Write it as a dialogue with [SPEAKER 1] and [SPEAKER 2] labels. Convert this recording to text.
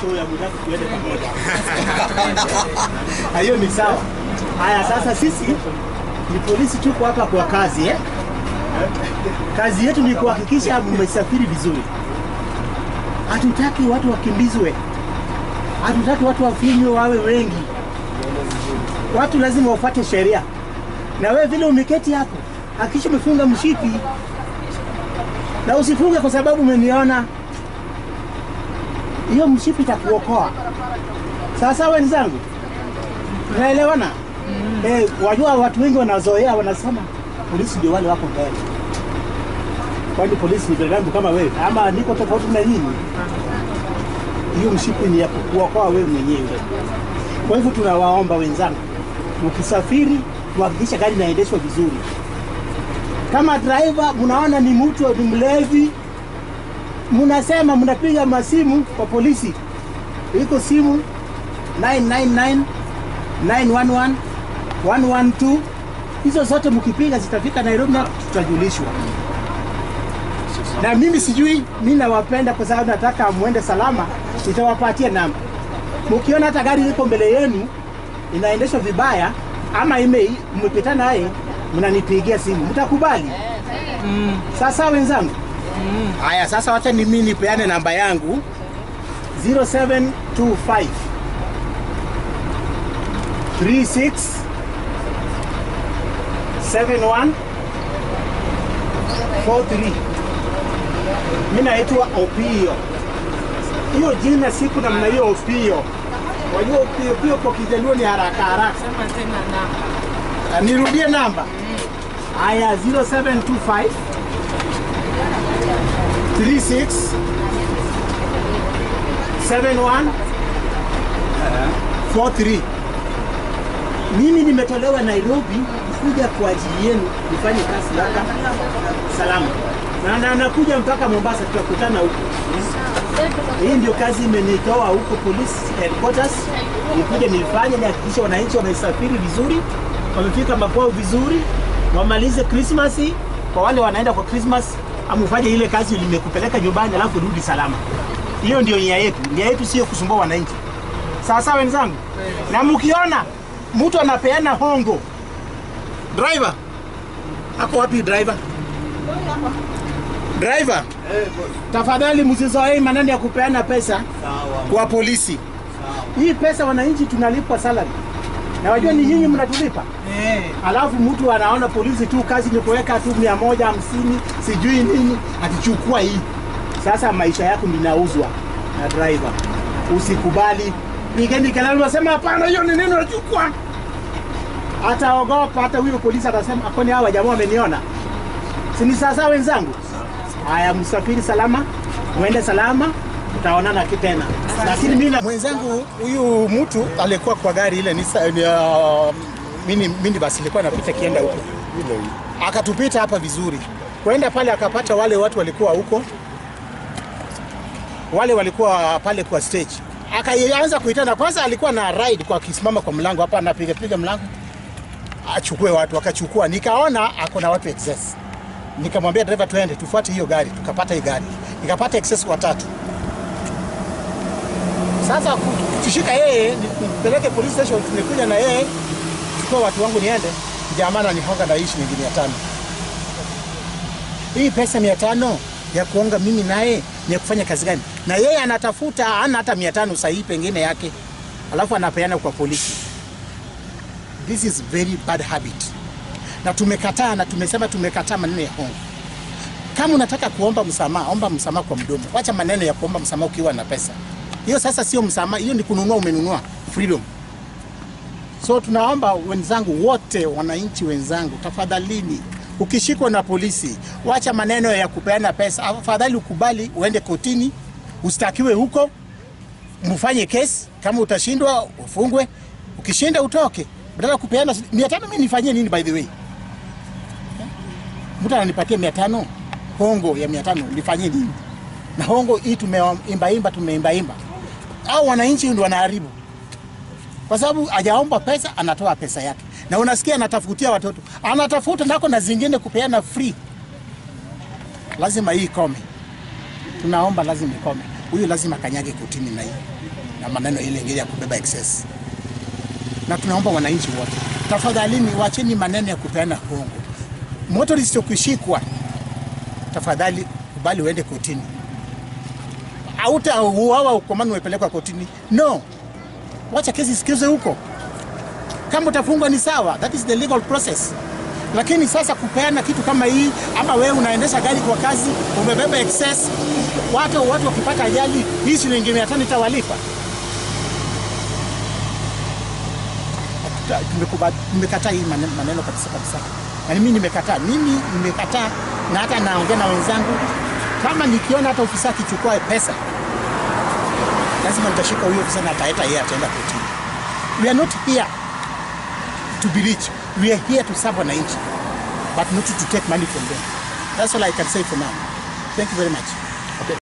[SPEAKER 1] show ya Mudaki tuende pamoja. Na hiyo ni sawa. Haya, sasa sisi ni polisi, tuko hapa kwa kazi eh? Kazi yetu ni kuhakikisha mmesafiri vizuri. Hatutaki watu wakimbizwe, hatutaki watu wafinywe wawe wengi. Watu lazima wafuate sheria, na wewe vile umeketi hapo, hakikisha umefunga mshipi na usifunge kwa sababu umeniona. Hiyo mshipi itakuokoa. Sasa wenzangu, tunaelewana? Eh, wajua watu wengi wanazoea, wanasema polisi ndio wale wako mbele. Kwani polisi ni binadamu kama wewe, ama niko tofauti na nyinyi? Hiyo mshipi ni ya kukuokoa wewe mwenyewe. Kwa hivyo tunawaomba wenzangu, mkisafiri tuhakikisha gari inaendeshwa vizuri. Kama driver mnaona ni mtu ni mlevi, mnasema mnapiga masimu kwa polisi, iko simu 999 911 112 hizo zote mkipiga zitafika Nairobi na tutajulishwa. Na mimi sijui, mimi nawapenda kwa sababu nataka muende salama, nitawapatia namba. Mkiona hata gari liko mbele yenu inaendeshwa vibaya ama ime mmepitana naye, mnanipigia simu, mtakubali? Sasa wenzangu, haya sasa, wacha ni mimi nipeane namba yangu 0725 36 71 43. Mimi naitwa Opio. Hiyo jina siku namna hiyo Opio. Wajua Opio Opio kwa Kijaluo ni haraka haraka.
[SPEAKER 2] Sema tena na
[SPEAKER 1] Ah, Nirudie namba. Haya 0725 36 71 43. Mimi nimetolewa Nairobi kuja kwa ajili yenu nifanye kazi hapa salama, na na nakuja mpaka Mombasa, tutakutana huko. Hii ndio kazi imenitoa huko police headquarters, nikuja nifanye, nihakikishe wananchi wamesafiri vizuri, wamefika makwao vizuri, wamalize Christmas. Kwa wale wanaenda kwa Christmas, amufanye ile kazi limekupeleka nyumbani, alafu rudi salama. Hiyo ndio nia yetu. Nia yetu sio kusumbua wananchi. Sawa sawa wenzangu, na mkiona mtu anapeana hongo, driver ako wapi? Driver, driver, tafadhali msizoee maneno ya kupeana pesa kwa polisi. Hii pesa wananchi tunalipwa salary, na wajua ni nyinyi mnatulipa. Alafu mtu anaona polisi tu kazi ni kuweka tu mia moja hamsini sijui nini, atichukua hii. Sasa maisha yako ninauzwa na driver, usikubali. Pigeni kelele, unasema hapana, hiyo ni nini unachukua? Ataogopa, hata huyo polisi atasema kwani hawa jamaa wameniona. Si ni sasa wenzangu? Haya, msafiri salama, muende salama, tutaonana tena. Lakini mimi na- mwenzangu huyu mtu alikuwa kwa gari ile ni, ni uh, mini, mini basi ilikuwa inapita kienda huko, akatupita hapa vizuri, kwenda pale akapata wale watu walikuwa huko, wale walikuwa pale kwa stage, akaanza kuitana. Kwanza alikuwa na ride kwa akisimama kwa mlango hapa, anapiga piga mlango achukue watu, akachukua. Nikaona ako na watu excess, nikamwambia dereva, tuende tufuate hiyo gari. Tukapata hii gari, nikapata excess watatu. Sasa kushika yeye nipeleke police station, tumekuja na yeye chukua watu wangu niende, jamaa ananihonga na hii shilingi mia tano. Hii pesa mia tano ya kuonga mimi naye ni ya kufanya kazi gani? Na yeye anatafuta ana hata mia tano sahihi pengine yake, alafu anapeana kwa polisi. This is very bad habit, na tumekataa na tumesema tumekataa maneno ya hongo. Kama unataka kuomba msamaha, omba msamaha kwa mdomo, wacha maneno ya kuomba msamaha ukiwa na pesa. Hiyo sasa sio msamaha, hiyo ni kununua, umenunua freedom. So tunaomba wenzangu wote, wananchi wenzangu, tafadhalini, ukishikwa na polisi, wacha maneno ya kupeana pesa. Afadhali ukubali uende kotini, ustakiwe huko, mfanye kesi. Kama utashindwa ufungwe, ukishinda utoke. Badala ya kupeana mia tano, mimi nifanyie nini? By the way, mtu ananipatia mia tano hongo ya mia tano nifanyie nini? Na hongo hii tumeimbaimba, tumeimbaimba, au wananchi ndio wanaharibu kwa sababu hajaomba pesa, anatoa pesa yake, na unasikia anatafutia watoto, anatafuta nako na zingine kupeana free. Lazima hii ikome, tunaomba lazima ikome. huyu lazima kanyage kotini na hii na maneno ile ingine ya kubeba excess. Na tunaomba wananchi wote, tafadhalini, wacheni maneno ya kupeana hongo. Motorist ukishikwa, tafadhali kubali uende kotini, hautauawa ukomani umepelekwa kotini. No, wacha kesi sikizwe huko. Kama utafungwa ni sawa, that is the legal process. Lakini sasa kupeana kitu kama hii, ama wewe unaendesha gari kwa kazi umebeba excess, watu watu wakipata ajali, hii shilingi mia tano itawalipa? Hatuta- tumekuba- Nimekataa hii mane- maneno kabisa kabisa, na mimi nimekataa, mimi nimekataa, na hata naongea na wenzangu, kama nikiona hata ofisa akichukua pesa lazima nitashika huyo ofisa na ataeta yeye ataenda kotini. We are not here to be rich. We are here to serve wananchi, but not to take money from them. That's all I can say for now. Thank you very much.